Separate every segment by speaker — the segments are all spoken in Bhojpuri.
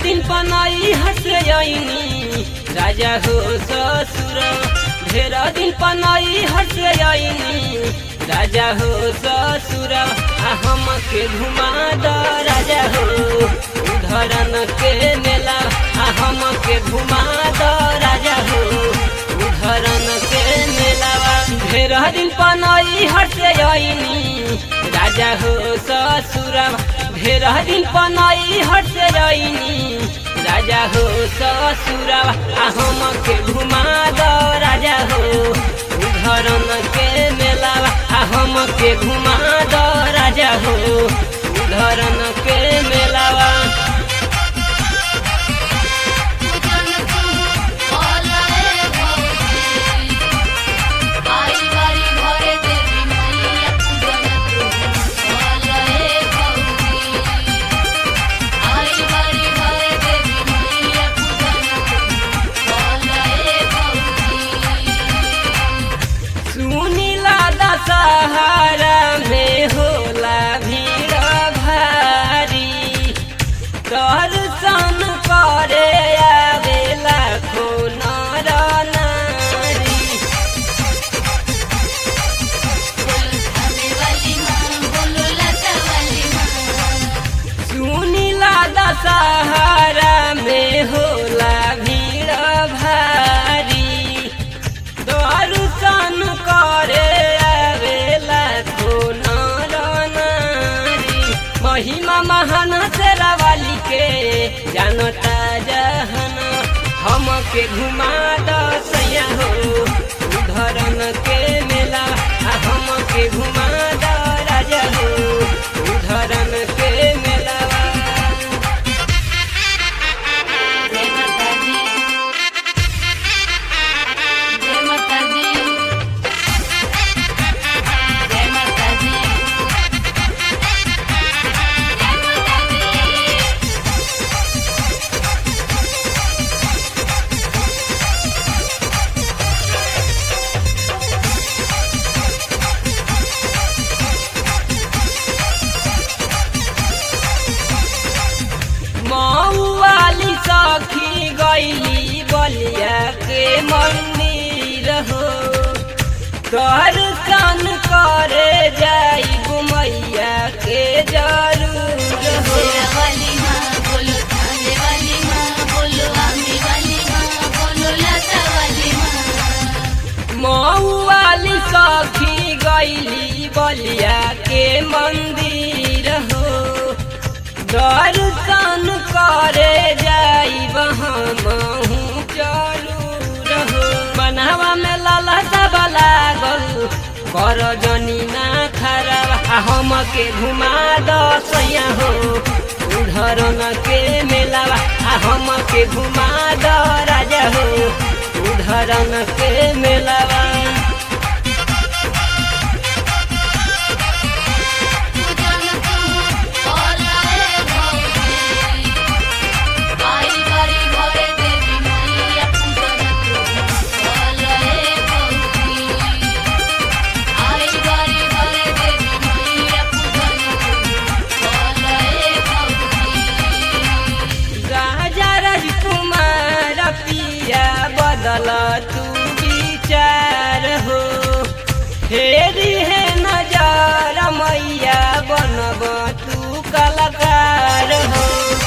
Speaker 1: दिन पनाई हसयनी राजा हो ससुर ढेर दिन पनाई हसयनी राजा हो ससुर आ हम के घुमा द राजा हो उधरन के मेला आ हम के घुमा द राजा हो उधरन के मेलावा ढेर दिन पनाई हसयनी राजा हो ससुर ढेर दिन पनाई हसयनी राजा हो ससुर आ हम के घुमा द राजा हो उधरन के मेलावा आ हम के घुमा द राजा हो उधरन के मेलावा
Speaker 2: पूजन तू बोलाए भौजी आई बारी घरे देवी मैया पूजन तू बोलाए भौजी आई बारी घरे देवी मैया पूजन तू बोलाए भौजी
Speaker 1: सुनीला दशहरा में होला भीड़ भारी दर्शन करे आवेला खो नर नारी
Speaker 2: बोलो थाने वाली माँ बोलो लता वाली माँ
Speaker 1: सुनीला दशहरा में होला भीड़ भारी दर्शन करे आवेला खो नर नारी महिमा महान तेरा वाली के जानता जहन हम के घुमा दसया हो उधरन के मेला आ हम के घुमा द राजा हो उधरन के मेला
Speaker 2: जय माता दी जय माता दी जय माता दी जय माता दी
Speaker 1: मऊ वाली सखी गईली बलिया के मंदिर हो दर्शन करे जाई मैया के जरूर हो
Speaker 2: तेरा वाली माँ बोलो थाने वाली माँ बोलो आमी वाली माँ बोलो लता वाली माँ
Speaker 1: मऊ वाली सखी गईली बलिया के मंदिर हो दर्शन करे जाई महू जरूर हो बनावा में लाला सब लागल कर जनी ना खराब आ हम के घुमा दसया हो उधरन के मेलावा आ हम के घुमा द राजा हो उधरन के मेलावा
Speaker 2: पूजन तू बोलाए भौजी आई बारी घरे देवी मैया पूजन तू बोलाए भौजी आई बारी घरे देवी मैया पूजन तू बोलाए भौजी
Speaker 1: राजा राजकुमार पिया बदल तू विचार हो फेरी है नजर मैया बनब तू कलाकार हो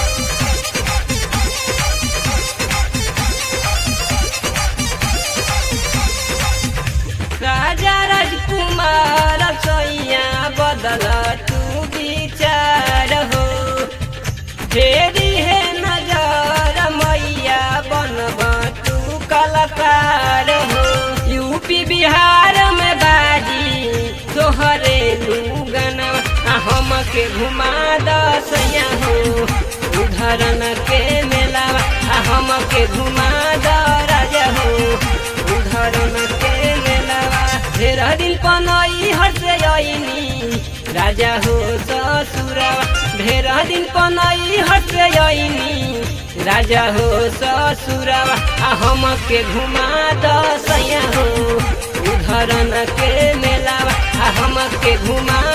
Speaker 1: राजा राजकुमार सैया बदल तू विचार हो फेरी है नजर मैया बनब तू कलाकार हो यूपी बिहार में बाजी तोहरे लूगन हम के घुमा दसया हो उधरन के मेला हम के घुमा द राजा हो उधरन के मेला ढेर दिन पनई हर्षयनी राजा हो ससुरवा ढेर दिन पनई हर्षयनी राजा हो ससुरवा आ हम के घुमा दसया हो उधरन के मेलावा आ हम के घुमा